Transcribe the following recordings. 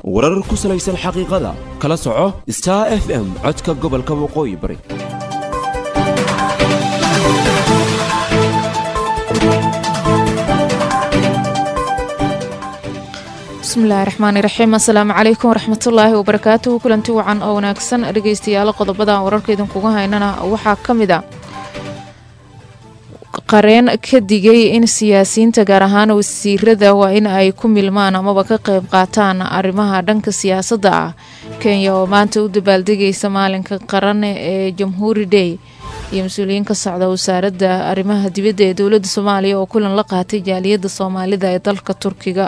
warar ku salaysan xaqiiqada kala soco star f m codka gobolka waqooyi bari bismillahi raxmaani raxiim assalaamu calaykum waraxmatullaahi wabarakaatuhu kulanti wacan oo wanaagsan dhegeystayaal qodobada wararka idinkuga haynana waxaa ka mid a qareen ka digay in siyaasiyiinta gaar ahaan wasiirada waa in ay ku milmaan amaba ka qayb qaataan arrimaha dhanka siyaasadda ah kenya oo maanta u dabaaldegaysa maalinka qaran ee jamhuuri day iyo mas-uuliyiin ka socda wasaaradda arrimaha dibadda ee dowladda soomaaliya oo kulan la qaatay jaaliyadda soomaalida ee dalka turkiga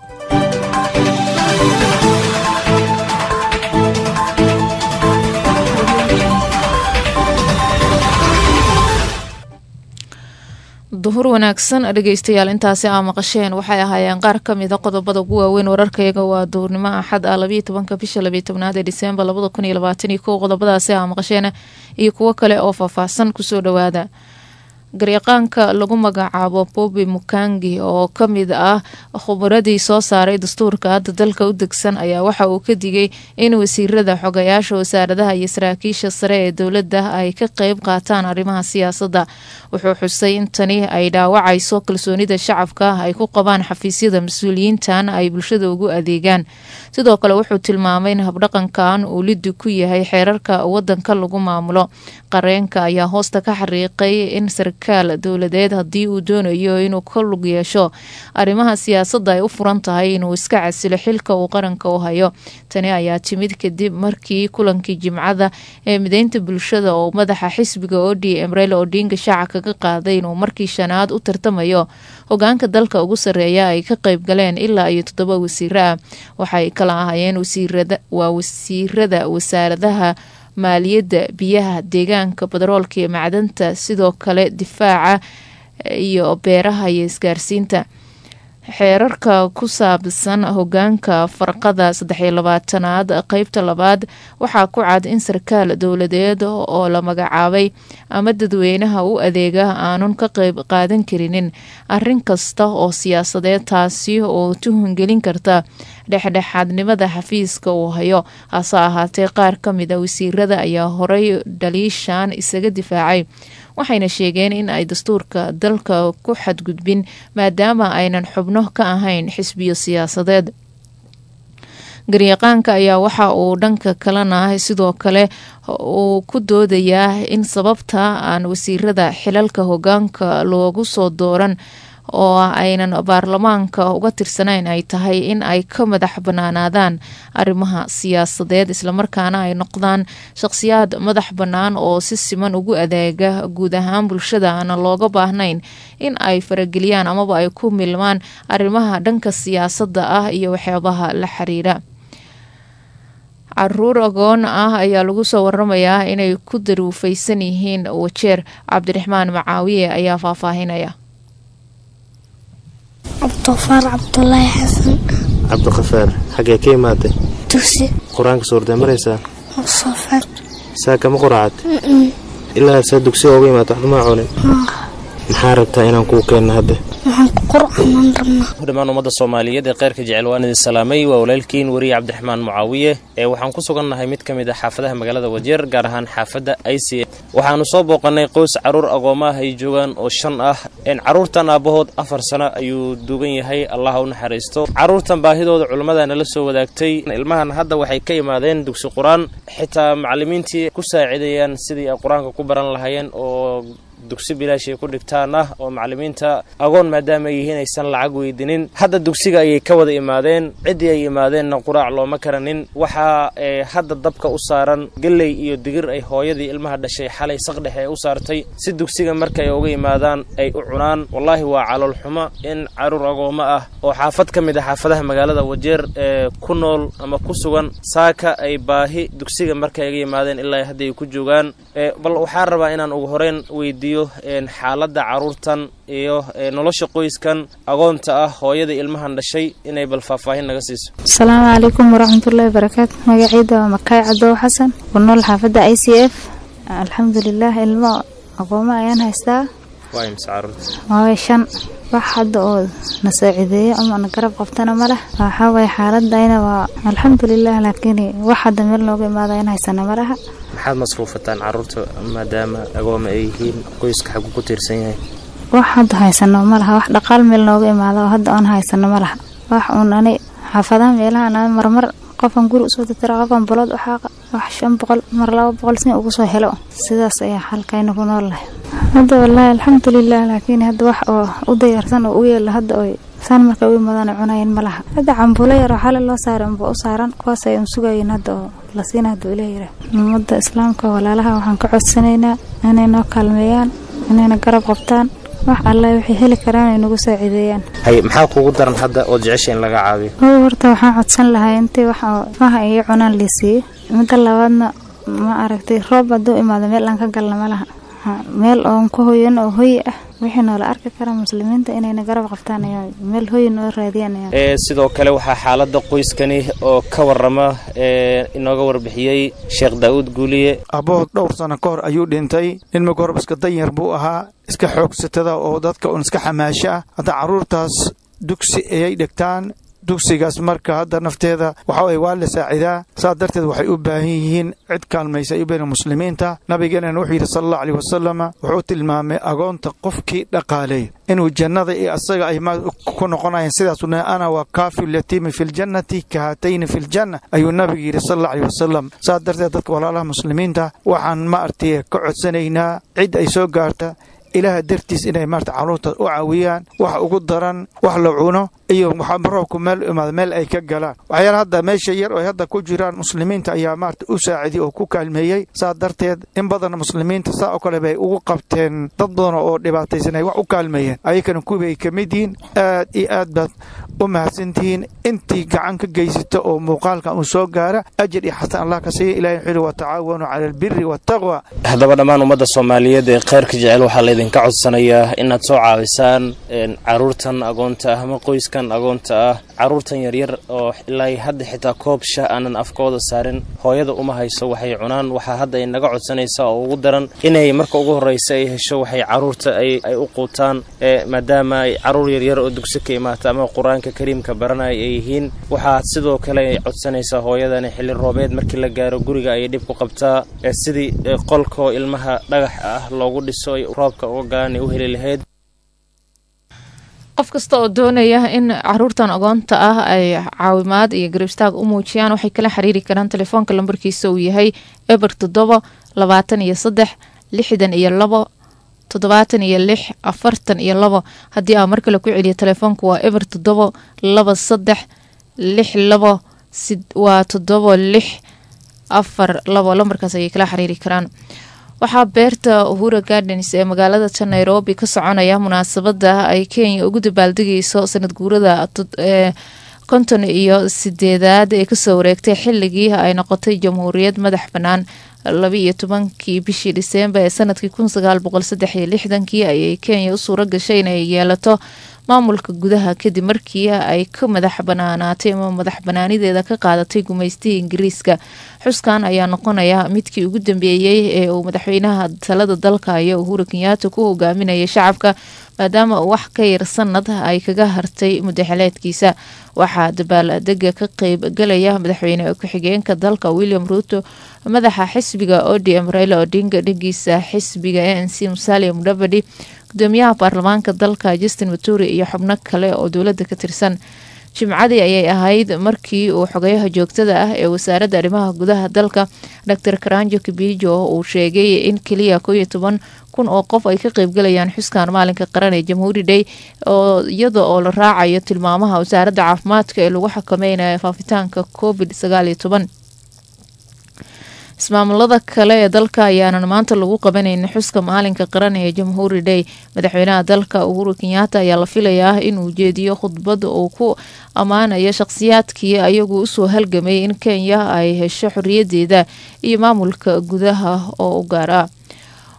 duhur wanaagsan dhegeystayaal intaasi aa maqasheen waxay ahaayeen qaar ka mida qodobada ugu waaweyn wararkayaga waa duhurnimo axad ah labayo tobanka bisha labayo tobnaad ee diseembar labada kun iyo labaatan iyo kow qodobadaasi aa maqasheen iyo kuwo kale oo faahfaahsan kusoo dhowaada garyaqaanka lagu magacaabo bobi mukangi oo ka mid ah khubaradii soo saaray dastuurka hadda dalka u degsan ayaa waxa uu ka digay in wasiirada xogayaasha wasaaradaha iyo saraakiisha sare ee dowladda ay ka qeyb qaataan arrimaha siyaasadda wuxuu xusay in tani ay dhaawacayso kalsoonida shacabka ay ku qabaan xafiisyada mas-uuliyiintan ay bulshada ugu adeegaan sidoo kale wuxuu tilmaamay in habdhaqankan uu lidi ku yahay xeerarka wadanka lagu maamulo qareenka ayaa hoosta ka xariiqay in sarkaal dowladeed haddii uu doonayo inuu ka lug yeesho arrimaha siyaasadda ay u furan tahay inuu iska casilo xilka uu qaranka u hayo tani ayaa timid kadib markii kulankii jimcada ee mideynta bulshada oo madaxa xisbiga o d m reyla odinga shaaca kaga qaaday inuu markii shanaad u tartamayo hogaanka dalka ugu sarreeya ay ka qeyb galeen ilaa iyo toddoba wasiiro ah waxay kala ahaayeen waa wasiirada wasaaradaha maaliyadda biyaha deegaanka badaroolka iyo macdanta sidoo kale difaaca iyo beeraha iyo isgaarsiinta xeerarka ku saabsan hogaanka farqada saddexiyo labaatanaad qeybta labaad waxaa ku cad in sarkaal dowladeed oo la magacaabay ama dadweynaha u adeega aanun ka qeyb qaadan karinin arrin kasta oo siyaasadeed taasi oo tuhungelin karta dhexdhexaadnimada xafiiska uu hayo hase ahaatee qaar ka mid a wasiirada ayaa horey dhaliishan isaga difaacay waxayna sheegeen in ay dastuurka dalka ku xadgudbin maadaama aynan xubno ka ahayn xisbiyo siyaasadeed garyaqaanka ayaa waxa uu dhanka kalena sidoo kale uu ku doodayaa in sababta aan wasiirada xilalka hogaanka loogu soo dooran oo aynan baarlamaanka uga tirsanayn ay tahay in ay ka madax banaanaadaan arrimaha siyaasadeed islamarkaana ay noqdaan shaqhsiyaad madax bannaan oo si siman ugu adeega guud ahaan bulshada aana looga baahnayn in ay farageliyaan amaba ay ku milmaan arrimaha dhanka siyaasadda ah iyo waxyaabaha la xiriira caruur agoon ah ayaa lagu soo waramayaa inay ku daruufaysan yihiin wajeer cabdiraxmaan macaawiye ayaa faahfaahinaya cabdiqafaar cabdulaahi xasan cabdiqafaar xaggee ka imaatay dugsi qur-aanka suurtee maraysaa soofaad saa kama quraacad ilaa saa dugsiga uga imaata waxba maa cunin maxaa rabtaa inaan kuu keenno hadda waxaan ku qur'aanaan rabnaa dhammaan ummadda soomaaliyeed ee kheyrka jecel waan idin salaamay waa walaalkiin weriye cabdiraxmaan mucaawiye ee waxaan ku sugannahay mid ka mid ah xaafadaha magaalada wajeer gaar ahaan xaafadda i c waxaannu soo booqannay qoys carruur agooma ah ay joogaan oo shan ah carruurtan aabbahood afar sano ayuu duugan yahay allah u naxariisto carruurtan baahidooda culummada nala soo wadaagtay ilmahan hadda waxay ka imaadeen dugsi qur-aan xitaa macallimiintii ku saacidayaan sidii ay qur-aanka ku baran lahaayeen oo dugsi bilaash ay ku dhigtaan ah oo macallimiinta agoon maadaama ay yihiin aysan lacag weydinin hadda dugsiga ayay ka wada imaadeen ciddii ay imaadeenna quraac looma karanin waxaa hadda dabka u saaran gelley iyo digir ay hooyadii ilmaha dhashay xalay saqdhexe ee u saartay si dugsiga markay uga imaadaan ay u cunaan wallaahi waa calool xumo in caruur agoommo ah oo xaafad ka mid ah xaafadaha magaalada wajeer ee ku nool ama ku sugan saaka ay baahi dugsiga markay uga yimaadeen ilaa hadda ay ku joogaan bal waxaan rabaa inaan ugu horeyn weydiiyo xaaladda carruurtan iyo nolosha qoyskan agoonta ah hooyada ilmahan dhashay inay bal faahfaahin naga siiso asalaamu calaykum waraxmatullaahi barakaatu magaciida waa makaay cadow xasan ku nool xaafadda i c f alxamdulilah ilmo aqoomo ayaan haystaa waa imse carruurta waa shan wax hadda oo na saacideeyo ama na garab qabtana ma leh waxaa waye xaaladayna waa alxamdulilah laakiin wax hadda meel nooga imaada in haysana ma laha maxaad masruufataan caruurta maadaama agooma ay yihiin qoyska xagu ku tiirsan yahay wax hadda haysano ma laha wax dhaqaal meel nooga imaada oo hadda aan haysano ma laha wax uun ani xaafadaha meelaha na marmar qofan guri usoo tatira qofan balood u xaaqa wax shan boqol mar laba boqol sin ugu soo helo sidaas ayaa halkayna ku nool lahay hadda wallaahi alxamdulilah laakiin hadda wax oo u dayarsan oo u yeela hadda oy saan marka u imaadaan cunayan ma laha hadda cambuulo yar oo xale loo saaray unba u saaran kuwaas ay un sugayin hadda oo la siina hadda ilaah yira ummadda islaamka walaalaha waxaan ka codsanaynaa inay noo kaalmeeyaan inayna garab qabtaan wax alle waxay heli karaan ay nagu saacideeyaan hay maxaa kuugu daran hadda oo jecesha in laga caabiyo oo horta waxaan codsan lahaa intii wax oo maha iyo cunaan liisiiyo midda labaadna ma aragtay roob hadduu imaado meel aan ka galna ma laha meel oon ku hoyan oo hoyi ah wixii noola arki kara muslimiinta inayna garab qabtaan ayaa meel hoyi noo raadiyaan ayaa ee sidoo kale waxaa xaaladda qoyskani oo ka warama ee inooga warbixiyey sheekh daa'uud guuliye abbood dhowr sano ka hor ayuu dhintay nin marka horeba iska danyar buu ahaa iska xoogsatada oo dadka un iska xamaasho ah hadda carruurtaas dugsi ayay dhigtaan dugsigaas marka hadda nafteeda waxa weye waa la saacidaa saas darteed waxay u baahan yihiin cid kaalmaysa u baahan muslimiinta nabigeenana wuxuu yidhi sala allahu aleyh wasalama wuxuu tilmaamay agoonta qofkii dhaqaaleey inuu jannada iyo asaga ay ku noqonayaan sidaasuu nahay ana waa kaafi lyatiimi fi ljannati ka haatayni fi ljanna ayuu nabigu yidhi sala allahu aleyh wasalam saas darteed dadka walaalaha muslimiinta waxaan ma artay ka codsanaynaa cid ay soo gaarta ilaaha dartiis inay maarta carruurta u caawiyaan wax ugu daran wax la cuno iyo roobku meel imaado meel ay ka galaan waxyaala hadda meesha yar oo hadda ku jiraan muslimiinta ayaa maarta u saaciday oo ku kaalmeeyey saa darteed in badan muslimiinta saa oo kale bay ugu qabteen dad badan oo dhibaataysan ay wax u kaalmeeyeen ayakana kuwii ay ka mid yihiin aad iyo aad baad u mahadsantihiin intii gacan ka geysata oo muuqaalkan uu soo gaara ajir iyo xasan allah ka siiya ilahi wuxuu yihi watacaawanu cala albiri waataqwa haddaba dhammaan ummadda soomaaliyeed ee khayrka jecel waxaa laydinka codsanayaa inaad soo caawisaan caruurtan agoonta ah ama qoyskan agoonta ah caruurtan yaryar oo ilaa hadda xitaa koob shah aanan afkooda saarin hooyada uma hayso waxay cunaan waxaa hadda ay naga codsanaysaa oo ugu daran inay marka ugu horreysa ay hesho waxay caruurta ay u quutaan maadaama ay caruur yaryar oo dugsi ka imaata ama qur-aanka kariimka baranaya ay yihiin waxaa sidoo kale ay codsanaysaa hooyadani xilli roobeed markii la gaaro guriga ayay dhib ku qabtaa sidii qolkoo ilmaha dhagax ah loogu dhiso ay roobka uga galaan ay u heli lahayd qof kasta oo doonaya in caruurtan agoonta ah ay caawimaad iyo garibstaag u muujiyaan waxay kala xiriiri karaan telefoonka lambarkiisa uu yahay eber toddoba labaatan iyo saddex lixdan iyo labo toddobaatan iyo lix afartan iyo labo haddii aa mar kale ku celiyo telefoonka waa eber toddoba laba saddex lix labo waa toddoba lix afar labo lambarkaas ayay kala xiriiri karaan waxaa beerta uhura gardens ee magaalada ta nairobi ka soconaya munaasabada ay kenya ugu dabaaldegayso sanad guurada ee konton iyo sideedaad ee kasoo wareegtay xilligii ay noqotay jamhuuriyad madax bannaan laba iyo tobankii bishii dhiseembar ee sanadkii kun sagaal boqol saddex iyo lixdankii ayay kenya u suuro gashay inay yeelato maamulka gudaha kadib markii ay ka madax banaanaatay ama madax banaanideeda ka qaadatay gumaystihii ingiriiska xuskan ayaa noqonaya midkii ugu dambeeyey ee uu madaxweynaha talada dalka iyo uhuru kenyaata ku hogaaminayay shacabka maadaama uu wax ka yar sanad ay kaga hartay mudaxeleedkiisa waxaa dabaaldega ka qeyb galaya madaxweyne ku-xigeenka dalka william ruuto madaxa xisbiga odm raila odinga dhegiisa xisbiga a n c musalia mudavadi gudoomiyaha baarlamaanka dalka justin maturi iyo xubno kale oo dowladda ka tirsan jimcadii ayay ahayd markii uu xogayaha joogtada ah ee wasaaradda arrimaha gudaha dalka dor karanjo kibijo uu sheegay in keliya koo iyo toban kun oo qof ay ka qeybgalayaan xuskan maalinka qaran ee jamhuuri day oo iyada oo la raacayo tilmaamaha wasaaradda caafimaadka ee lagu xakameynaya faafitaanka covid sagaal iyo toban ismaamulada kale ee dalka ayaanan maanta lagu qabanaynin xuska maalinka qaran ee jamhuuri day madaxweynaha dalka uhuru kenyaata ayaa la filayaa inuu jeediyo khudbad uu ku ammaanayo shaqhsiyaadkii ayagu usoo halgamay in kenya ay hesho xoriyadeeda iyo maamulka gudaha oo u gaara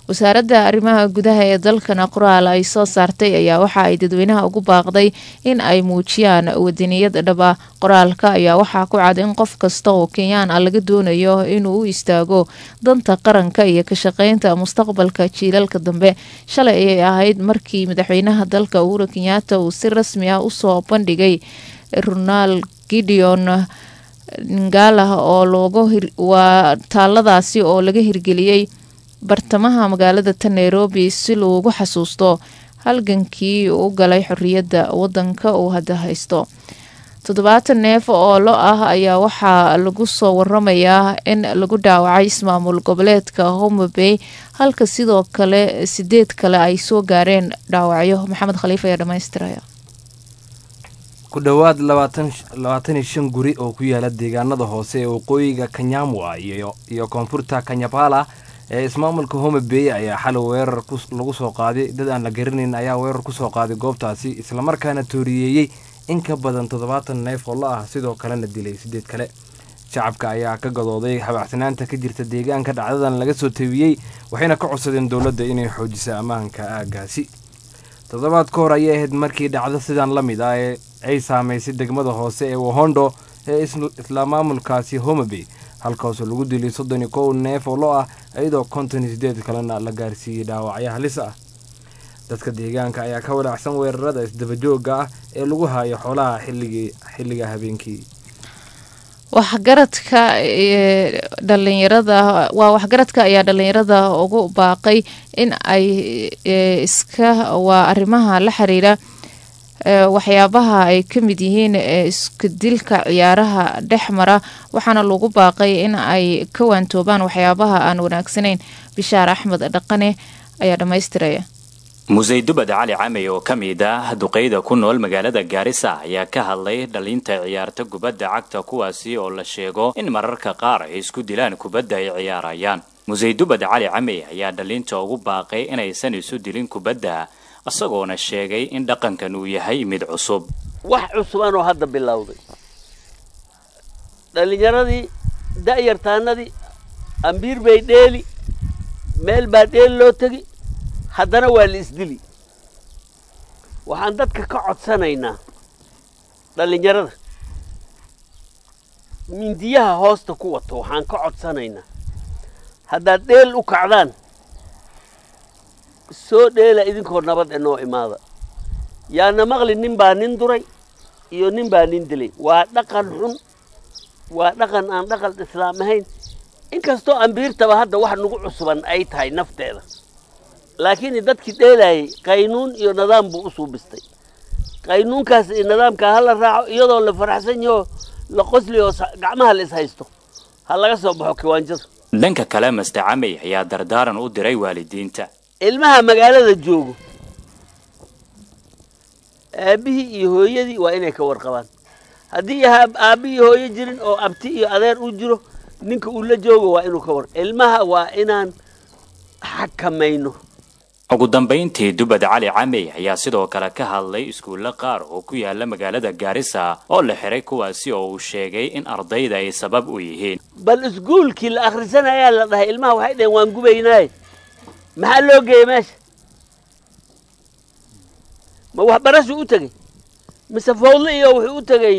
wasaaradda arrimaha gudaha ee dalkana qoraal ay soo saartay ayaa waxa ay dadweynaha ugu baaqday in ay muujiyaan wadaniyad dhaba qoraalka ayaa waxaa ku cad in qof kasta oo kenyaan ah laga doonayo inuu u istaago danta qaranka iyo ka shaqeynta mustaqbalka jiilalka dambe shalay ayay ahayd markii madaxweynaha dalka uhuru kenyaata uu si rasmi ah usoo bandhigay ronald gideon ngalah oo looga waa taaladaasi oo laga hirgeliyey bartamaha magaalada ta nairobi si loogu xasuusto halgankii u galay xorriyadda wadanka uu hadda haysto toddobaatan neef oo lo ah ayaa waxaa lagu soo waramayaa in lagu dhaawacay ismaamul goboleedka homabey halka sidoo kale sideed kale ay soo gaareen dhaawacyo maxamed khaliif ayaa dhamaystiraya ku dhowaad labaatan iyo shan guri oo ku yaala deegaanada hoose ee waqooyiga kanyamwa iyo koonfurta kanyapala ee ismaamulka home bay ayaa xalay weerar lagu soo qaaday dad aan la garanayn ayaa weerar kusoo qaaday goobtaasi islamarkaana tooriyeeyey in ka badan toddobaatan neef oo la ah sidoo kalena dilay sideed kale shacabka ayaa ka gadooday habacsanaanta ka jirta deegaanka dhacdadan laga soo tebiyey waxayna ka codsadeen dowladda inay xoojiso ammaanka aagaasi toddobaad ka hor ayay ahayd markii dhacdo sidan la mid ah ee ay saamaysay degmada hoose ee wahondo ee isla maamulkaasi homabey halkaasoo lagu dilay soddon iyo kow neef oo lo ah iyadoo konton iyo sideed kalena la gaarsiiyey dhaawacyo halis ah dadka deegaanka ayaa ka walaacsan weerarada isdabajooga ah ee lagu hayo xoolaha xilligii xilliga habeenkii waxgaradka dhalinyarada waa waxgaradka ayaa dhalinyarada ugu baaqay in ay iska waa arrimaha la xiriira waxyaabaha ay ka mid yihiin isku dilka ciyaaraha dhex mara waxaana lagu baaqay in ay ka waantoobaan waxyaabaha aan wanaagsanayn bishaar axmed dhaqane ayaa dhammaystiraya musaydubad cali camey oo ka mid ah duqeyda ku nool magaalada gaarisa ayaa ka hadlay dhalinta ciyaarta kubadda cagta kuwaasi oo la sheego in mararka qaar ay isku dilaan kubadda ay ciyaarayaan musaydubad cali camey ayaa dhalinta ugu baaqay inaysan isu dilin kubadda isagoona sheegay in dhaqankan uu yahay mid cusub wax cusubanoo hadda bilowday dhallinyaradii da'yartaanadii ambiir bay dheeli meel baa dheeli loo tegi haddana waa la isdili waxaan dadka ka codsanaynaa dhallinyarada mindiyaha hoosta ku wato waxaan ka codsanaynaa haddaad dheel u kacdaan soo dheela idinkoo nabad e noo imaada yaana maqli nin baa nin duray iyo nin baa nin dilay waa dhaqan xun waa dhaqan aan dhaqan islaam ahayn inkastoo ambiirtaba hadda wax nagu cusuban ay tahay nafteeda laakiin dadkii dheelayay qaynuun iyo nidaam buu u suubistay qaynuunkaas iyo nidaamkaa ha la raaco iyadoo la faraxsan yaho la qosliyo gacmaha la is haysto ha laga soo baxo kiwaanjada dhanka kale master camey ayaa dardaaran u diray waalidiinta ilmaha magaalada joogo aabbihii iyo hooyadii waa inay ka warqabaan haddii aabbi iyo hooyo jirin oo abti iyo adeer u jiro ninka uu la joogo waa inuu ka war ilmaha waa inaan xakamayno ugu dambayntii dubad cali camey ayaa sidoo kale ka hadlay iskuulle qaar oo ku yaala magaalada gaarisa oo la xiray kuwaasi oo uu sheegay in ardayda ay sabab u yihiin bal iskuulkii la akhrisanayaa la dhahay ilmaha waxay dhaheen waan gubaynaaye maxaa loo geeyey meesha ma waxbarashuu u tegey mise fawdle iyo wuxuu u tegey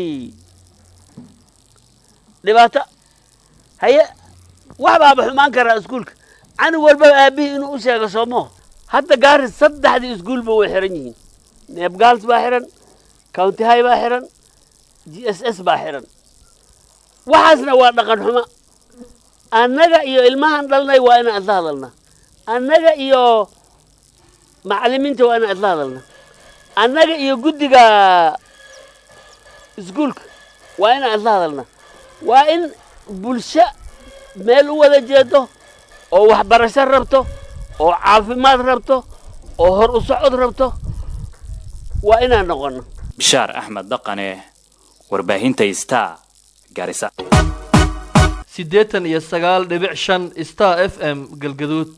dhibaato haye wax baaba xumaan karaa iskuulka canug walbaba aabbihii inuu u sheego soomoo hadda gaaris saddexdii iskuulba way xiran yihiin neebgaals baa xiran county high baa xiran g s s baa xiran waxaasna waa dhaqan xumo annaga iyo ilmahan dhalnay waa inaan isla hadalnaa annaga iyo macallimiinta waa inaan isla hadalnaa annaga iyo guddiga iskuulka waa inaan isla hadalnaa waa in bulsho meel u wada jeedo oo waxbarasho rabto oo caafimaad rabto oo hor u socod rabto waa inaan noqono bishaar axmed dhaqane warbaahinta star garisa siddeetan iyo sagaal dhibic shan star f m galgaduud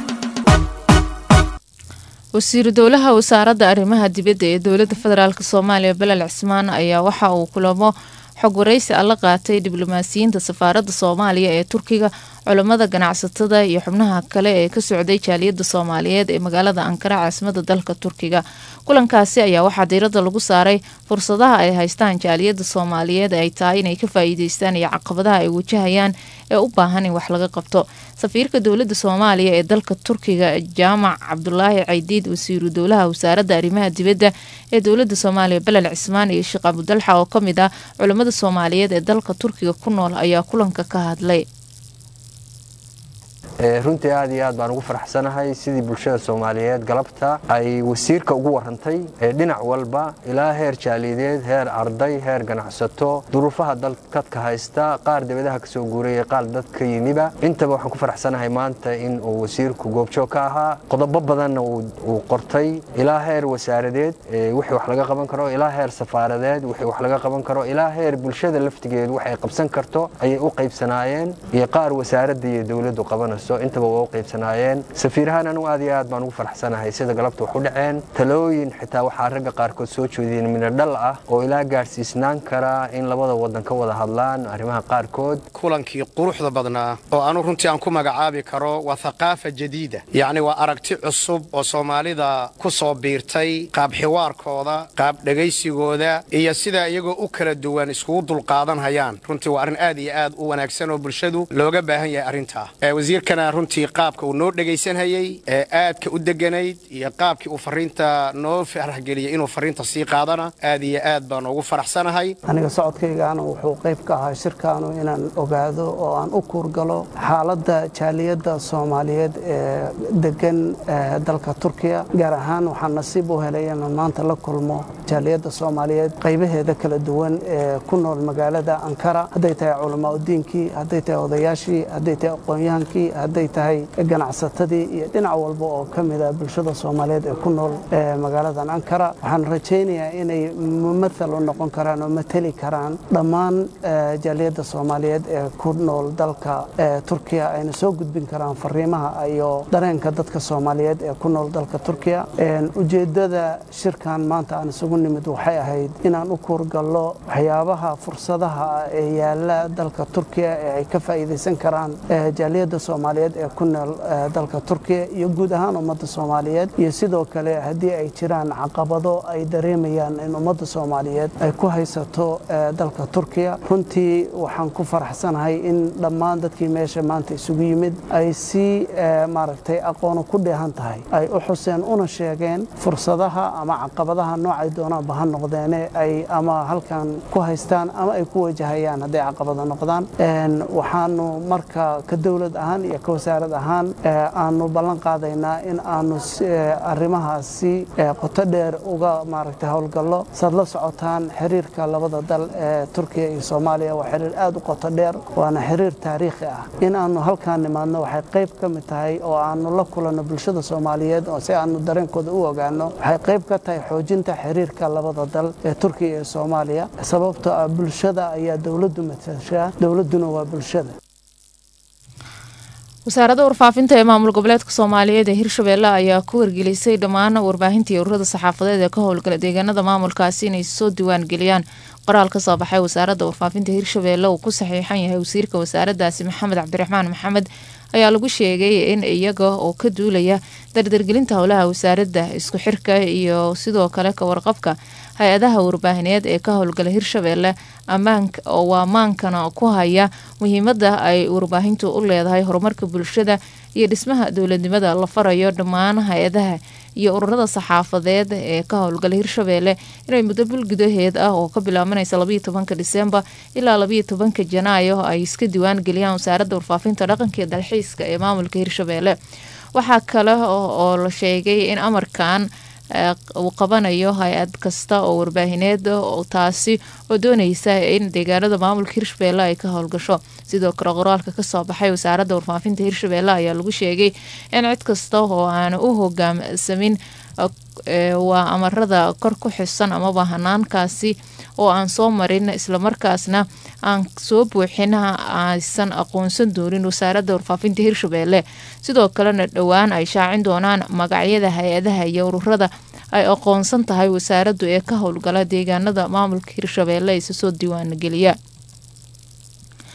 wasiiru dowlaha wasaaradda arrimaha dibadda ee dowladda federaalk soomaaliya belel cismaan ayaa waxa uu kulamo xog waraysi alla qaatay diblomaasiyiinta safaaradda soomaaliya ee turkiga culammada ganacsatada iyo xubnaha kale ee ka socday jaaliyadda soomaaliyeed ee magaalada ankara caasimada dalka turkiga kulankaasi ayaa waxaa diiradda lagu saaray fursadaha ay haystaan jaaliyadda soomaaliyeed ay tahay inay ka faa'iideystaan iyo caqabadaha ay wajahayaan ee u baahan in wax laga qabto safiirka dowladda soomaaliya ee dalka turkiga jaamac cabdulaahi caydiid wasiiru dowlaha wasaaradda arrimaha dibadda ee dowladda soomaaliya belel cismaan iyo sheekh abudalxa oo ka mid ah culammada soomaaliyeed ee dalka turkiga ku nool ayaa kulanka ka hadlay runtii aad iyo aad baan ugu faraxsanahay sidii bulshada soomaaliyeed galabta ay wasiirka ugu warantay dhinac walba ilaa heer jaaliyadeed heer arday heer ganacsato duruufaha dalkadka haysta qaar dibadaha kasoo guuraya qaar dadka yimiba intaba waxaan ku faraxsanahay maanta in uu wasiirku goobjoog ka ahaa qodobo badanna uu qortay ilaa heer wasaaradeed wixii wax laga qaban karo ilaa heer safaaradeed wixii wax laga qaban karo ilaa heer bulshada laftigeedu waxay qabsan karto ayay u qaybsanaayeen iyo qaar wasaaradda iyo dowladdu qabanayso intaba waa u qaybsanaayeen safiirahaan anugu aad iyo aad baan ugu faraxsanahay sida galabta wax u dhaceen talooyin xitaa waxaa ragga qaarkood soo jeediyeen midhodhal ah oo ilaa gaadhsiisnaan kara in labada wadan ka wada hadlaan arrimaha qaarkood kulankii quruxda badnaa oo anu runtii aan ku magacaabi karo waa thaqaafa jadiida yacni waa aragti cusub oo soomaalida ku soo biirtay qaab xiwaarkooda qaab dhegaysigooda iyo sida iyagoo u kala duwan iskugu dulqaadan hayaan runtii waa arrin aad iyo aad u wanaagsan oo bulshadu looga baahan yahay arrintaa wasiirkana runtii qaabka uu noo dhegaysanhayey ee aadka u deganayd iyo qaabkii uu fariinta noo faraxgeliyey inuu fariinta sii qaadana aad iyo aad baan ugu faraxsanahay aniga socodkaygaana wuxuu qayb ka ahaa shirkaanu inaan ogaado oo aan u kuurgalo xaaladda jaaliyadda soomaaliyeed ee degan dalka turkiya gaar ahaan waxaan nasiib u helay inaan maanta la kulmo jaaliyadda soomaaliyeed qaybaheeda kala duwan ee ku nool magaalada ankara hadday tahay culamaa udiinkii hadday tahay odayaashii hadday tahay aqoon-yahankii hadday tahay ganacsatadii iyo dhinac walba oo ka mida bulshada soomaaliyeed ee ku nool magaaladan ankara waxaan rajaynayaa inay mumathal u noqon karaan oo mateli karaan dhammaan jaaliyadda soomaaliyeed ee ku nool dalka turkiya ayna soo gudbin karaan fariimaha iyo dareenka dadka soomaaliyeed ee ku nool dalka turkiya ujeeddada shirkan maanta aan isugu nimid waxay ahayd inaan u kuurgallo waxyaabaha fursadaha ee yaala dalka turkiya ee ay ka faa'iidaysan karaan jaaliyadda soomaaliyeed ee ku nool dalka turkiya iyo guud ahaan ummadda soomaaliyeed iyo sidoo kale haddii ay jiraan caqabado ay dareemayaan in ummadda soomaaliyeed ay ku haysato dalka turkiya runtii waxaan ku faraxsanahay in dhammaan dadkii meesha maanta isugu yimid ay si maaragtay aqoonu ku dheehan tahay ay u xuseen una sheegeen fursadaha ama caqabadaha noocay doonaanba ha noqdeene ay ama halkan ku haystaan ama ay ku wajahayaan hadday caqabado noqdaan waxaanu marka ka dowlad ahaan iyo ka wasaarad ahaan aanu ballan qaadaynaa in aanu arrimahaasi qoto dheer uga maaragtay howlgallo saad la socotaan xiriirka labada dal ee turkiya iyo soomaaliya waa xiriir aad u qoto dheer waana xiriir taariikhi ah in aanu halkaan nimaadno waxay qayb ka mid tahay oo aanu la kulanno bulshada soomaaliyeed oo si aanu dareenkooda u ogaano waxay qayb ka tahay xoojinta xiriirka labada dal ee turkiya iyo soomaaliya sababtoo ah bulshada ayaa dowladdu matashaa dowladduna waa bulshada wasaaradda warfaafinta ee maamul goboleedka soomaaliyeed ee hirshabeelle ayaa ku wargelisay dhammaan warbaahinta iyo ururada saxaafadeed ee ka howlgala deegaanada maamulkaasi inay soo diwaan geliyaan qoraal ka soo baxay wasaaradda warfaafinta hirshabeelle uu ku saxiixan yahay wasiirka wasaaraddaasi maxamed cabdiraxmaan maxamed ayaa lagu sheegay in iyaga oo ka duulaya dardargelinta howlaha wasaaradda isku xirka iyo sidoo kale ka warqabka hay-adaha warbaahineed ee ka howlgala hirshabeelle ammaanka oo waa maankana ku haya muhiimada ay warbaahintu u leedahay horumarka bulshada iyo dhismaha dowladnimada la farayo dhammaan hay-adaha iyo ururada saxaafadeed ee ka howlgala hirshabeelle inay muddo bil gudaheed ah oo ka bilaabanaysa labayo tobanka disembar ilaa labayo tobanka janaayo ay iska diwaan geliyaan wasaaradda warfaafinta dhaqanka iyo dalxiiska ee maamulka hirshabeelle waxaa kale oo la sheegay in amarkan uu qabanayo hay-ad kasta oo warbaahineed taasi oo dooneysa in deegaanada maamulka hirshabeelle ay ka howlgasho sidoo kale qoraalka kasoo baxay wasaaradda warfaafinta hirshabeelle ayaa lagu sheegay in cid kasta oo aan u hogaamsamin waa amarada kor ku xisan amaba hanaankaasi oo aan soo marin islamarkaasna aan soo buuxin aysan aqoonsan doonin wasaaradda warfaafinta hirshabeelle sidoo kalena dhowaan ay shaacin doonaan magacyada hay-adaha iyo ururada ay aqoonsan tahay wasaaraddu ee ka howlgala deegaanada maamulka hirshabeelle isa soo diiwaangeliya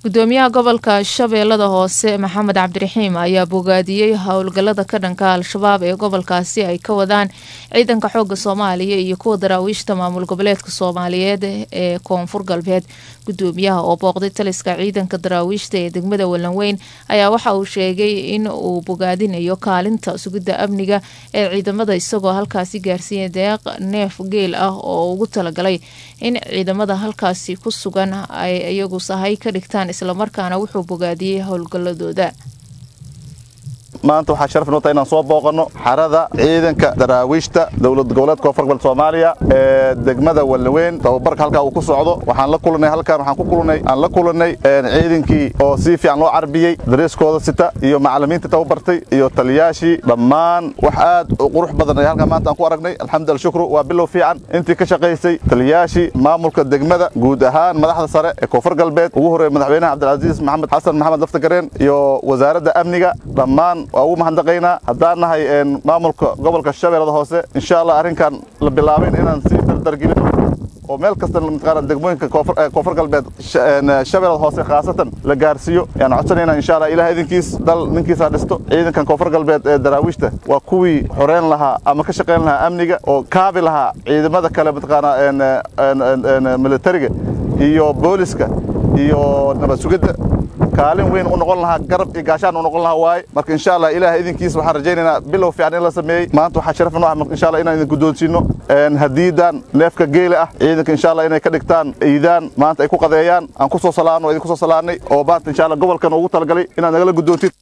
gudoomiyaha gobolka shabeellada hoose maxamed cabdiraxiim ayaa bogaadiyey howlgallada ka dhanka al-shabaab ee gobolkaasi ay ka wadaan ciidanka xooga soomaaliya iyo kuwa daraawiishta maamul goboleedka soomaaliyeed ee koonfur galbeed gudoomiyaha oo booqday taliska ciidanka daraawiishta ee degmada walanweyn ayaa waxa uu sheegay in uu bogaadinayo kaalinta sugidda amniga ee ciidamada isagoo halkaasi gaarsiiyay deeq neef geel ah oo ugu talagalay in ciidamada halkaasi ku sugan ay iyagu sahay ka dhigtaan islamarkaana wuxuu bogaadiyey howlgalladooda maanta waxaa sharaf noo tahay inaan soo booqanno xarada ciidanka daraawiishta dowlad goboleedka koonfur galbeed soomaaliya ee degmada wallaweyn tababarka halkaa uu ku socdo waxaan la kulanay halkaan waxaan ku kulanay aan la kulanay ciidankii oo si fiican loo carbiyey dareeskooda sita iyo macallimiinta tababartay iyo taliyaashii dhammaan wax aad u qurux badan ay halkaan maanta aan ku aragnay alxamdulillah shukru waa bilow fiican intii ka shaqaysay taliyaashii maamulka degmada guud ahaan madaxda sare ee koonfur galbeed ugu horreeya madaxweynaha cabdilcasiis maxamed xasan maxamed laftagareen iyo wasaaradda amniga dhammaan waa ugu mahadnaqaynaa haddaan nahay maamulka gobolka shabeellada hoose insha allah arrinkan la bilaabayn inaan sii dardargelino oo meel kasta mataqaana degmooyinka koonfur galbeed shabeellada hoose khaasatan la gaarsiiyo ayaan codsanaynaa insha allah ilaah idinkiis dal ninkiisa dhisto ciidankan koonfur galbeed ee daraawiishta waa kuwii xoreyn lahaa ama ka shaqayn lahaa amniga oo kaabi lahaa ciidamada kale mataqaana militariga iyo booliska iyo nabad sugidda kaalin weyn u noqon lahaa garab iyo gaashaan u noqon lahaa waaye marka insha allah ilaah idinkiis waxaan rajaynaynaa bilow fiican in la sameeyey maanta waxaa sharaf noo ah insha allah inaan idin guddoonsiino hadiidan neefka geele ah ciidanka insha allah inay ka dhigtaan iidaan maanta ay ku qadeeyaan aan ku soo salaano idinku soo salaanay oo maanta insha allah gobolkan ugu talagalay inaad nagala guddoontid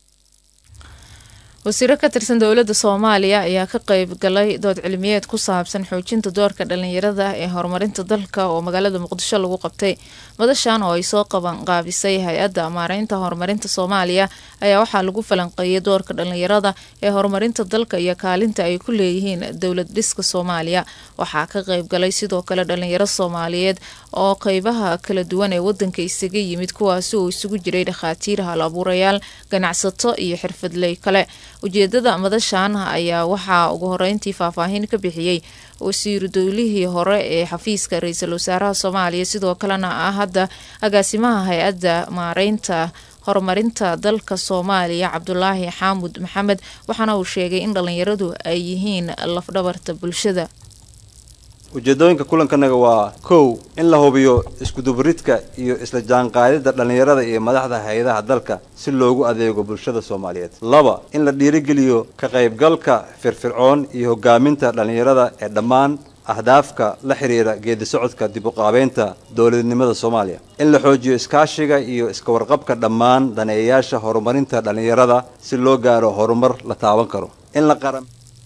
wasiiro ka tirsan dowladda soomaaliya ayaa ka qeyb galay dood cilmiyeed ku saabsan xoojinta doorka dhalinyarada ee horumarinta dalka oo magaalada muqdisho lagu qabtay madashan oo ay soo qaban qaabisay hay-adda maareynta horumarinta soomaaliya ayaa waxaa lagu falanqeeyay doorka dhalinyarada ee horumarinta dalka iyo kaalinta ay ku leeyihiin dowlad dhiska soomaaliya waxaa ka qeyb galay sidoo kale dhalinyaro soomaaliyeed oo qeybaha kala duwan ee wadanka isaga yimid kuwaasi oo isugu jiray dhakhaatiir hal abuurayaal ganacsato iyo xirfadley kale ujeedada madashan ayaa waxaa ugu horeyntii faahfaahin ka bixiyey wasiiru dowlihii hore ee xafiiska ra-iisul wasaaraha soomaaliya sidoo kalena ah hadda agaasimaha hay-adda maareynta horumarinta dalka soomaaliya cabdulaahi xaamud maxamed waxaana uu sheegay in dhalinyaradu ay yihiin lafdhabarta bulshada ujeedooyinka kulankanaga waa kow in la hubiyo iskudubaridka iyo isla jaanqaadida dhallinyarada iyo madaxda hay-adaha dalka si loogu adeego bulshada soomaaliyeed laba in la dhiirigeliyo ka qaybgalka firfircoon iyo hogaaminta dhallinyarada ee dhammaan ahdaafka la xiriira geedi socodka dib u qaabeynta dowladnimada soomaaliya in la xoojiyo iskaashiga iyo iska warqabka dhammaan daneeyayaasha horumarinta dhallinyarada si loo gaaro horumar la taaban karo in la qaran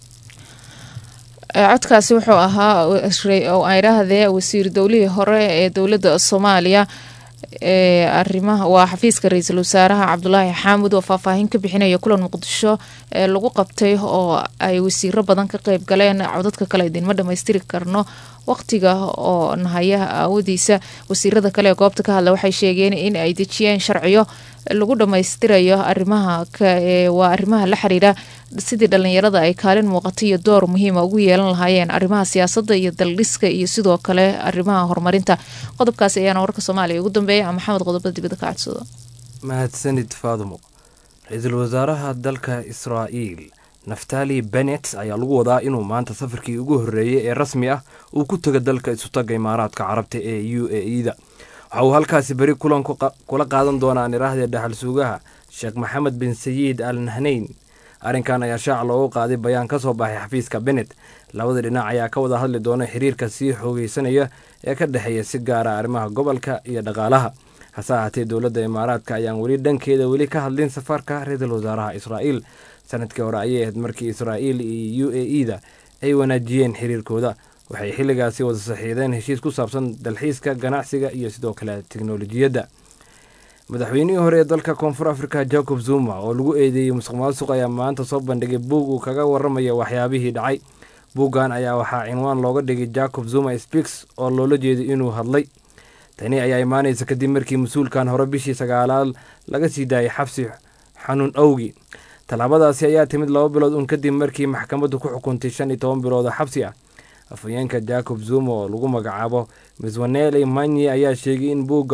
codkaasi wuxuu ahaa oo ay dhaahdee wasiir dowlihii hore ee dowladda soomaaliya ee arimaha waa xafiiska ra-iisul wasaaraha cabdulaahi xaamud oo faahfaahin ka bixinaya kulan muqdisho ee lagu qabtay oo ay wasiiro badan ka qeyb galeen codadka kale idinma dhamaystiri karno waqtiga oo nahaya aawadiisa wasiirada kale ee goobta ka hadla waxay sheegeen in ay dejiyeen sharciyo lagu dhammaystirayo arimaha waa arrimaha la xiriira sidii dhalinyarada ay kaalin muuqato iyo door muhiima ugu yeelan lahaayeen arrimaha siyaasadda iyo daldhiska iyo sidoo kale arrimaha horumarinta qodobkaasi ayaana warka soomaaliya ugu dambeeya maxamed qodobada dibadda ka codsado mahadsanid faadumo ra-iisul wasaaraha dalka israa'iil naftali benet ayaa lagu wadaa inuu maanta safarkii ugu horreeyey ee rasmi ah uu ku taga dalka isutaga imaaraadka carabta ee u a e da waxa uu halkaasi beri kulan kula qaadan doonaa niraahda dhaxal suugaha sheekh maxamed bin sayiid al nahnayn arrinkan ayaa shaaca loogu qaaday bayaan ka soo baxay xafiiska benet labada dhinac ayaa ka wada hadli doona xiriirka sii xoogeysanaya ee ka dhexeeya si gaara arrimaha gobolka iyo dhaqaalaha hase ahaatee dowladda imaaraadka ayaan weli dhankeeda weli ka hadlin safarka ra-iisul wasaaraha israa'iil sanadkii hore ayay ahayd markii israa'iil iyo u a e da ay wanaajiyeen xiriirkooda waxay xilligaasi wada saxiideen heshiis ku saabsan dalxiiska ganacsiga iyo sidoo kale teknolojiyadda madaxweynihii hore ee dalka koonfur africa jacob zuma oo lagu eedeeyey musuq maasuq ayaa maanta soo bandhigay buug uu kaga waramaya waxyaabihii dhacay buuggan ayaa waxaa cinwaan looga dhigay jacob zuma speaks oo loola jeeday inuu hadlay tani ayaa imaanaysa kadib markii mas-uulkan hore bishii sagaalaad laga sii daayay xabsi xanuun awgi tallaabadaasi ayaa timid laba bilood un kadib markii maxkamaddu ku xukuntay shan iyo toban bilood oo xabsi ah afhayeenka jacob zuma oo lagu magacaabo miswaneli manyi ayaa sheegay in buugga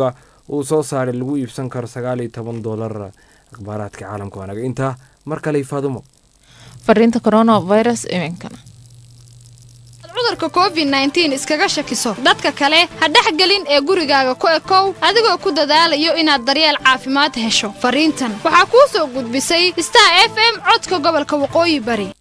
uu soo saaray lagu iibsan karo sagaal iyo toban doolar akhbaaraadka caalamka waa naga intaa mar kale faadumo fariinta coronavirus iminkana cudurka covid nteen iskaga shakiso dadka kale ha dhexgelin ee gurigaaga ku ekow adigoo ku dadaalayo inaad daryeel caafimaad hesho fariintan waxaa kuu soo gudbisay star f m codka gobolka waqooyi bari